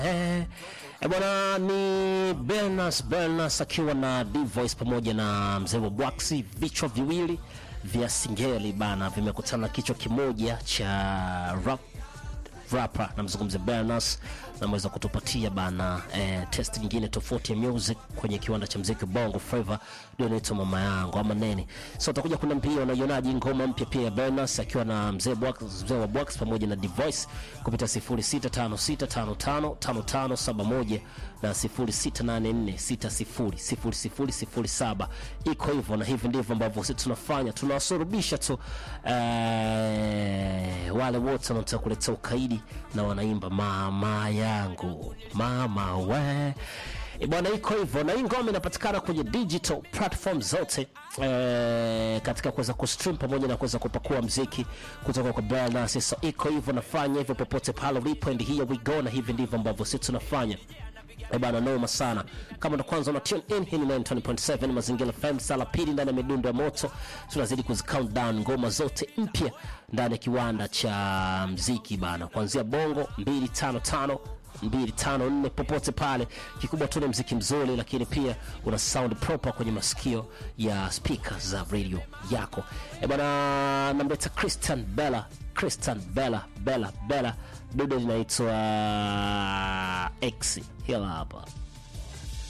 Eh, eh, bwana ni Bernas Bernas akiwa na D-Voice pamoja na mzee wa Bwaksi, vichwa viwili vya singeli bana vimekutana kichwa kimoja cha rap rapper namzungumzia Bernas na ameweza kutupatia bana eh, test nyingine tofauti ya music kwenye kiwanda cha mziki Bongo Flava ndio inaitwa mama yangu ama nini. So utakuja kuna mpia unaionaje ngoma mpya pia ya Bernas akiwa na mzee Bwax mzee wa Bwax pamoja na D-Voice kupitia 0656555571 na 0684600007 iko hivyo, na hivi ndivyo ambavyo sisi tunafanya, tunawasurubisha tu eh, wale wote wanataka kuleta ukaidi na wanaimba mama yangu mama we E bwana, iko hivyo, na hii ngoma inapatikana kwenye digital platform zote eh, katika kuweza kustream pamoja na kuweza kupakua mziki kutoka kwa Bernas. So iko hivyo, nafanya hivyo popote pale ulipo, and here we go, na hivi ndivyo ambavyo sisi tunafanya. Eh bana, noma sana. Kama ndo kwanza una tune in, hii ni 90.7 Mazingira FM, sala pili ndani ya midundo ya moto. Tunazidi kuzi count down ngoma zote mpya ndani ya kiwanda cha mziki bana, kuanzia bongo 255 254 popote pale. Kikubwa tu ni mziki mzuri, lakini pia una sound proper kwenye masikio ya speaker za radio yako. Eh bana, namleta Christian Bella, Christian Bella, Bella, Bella, dude linaitwa X. Hila hapa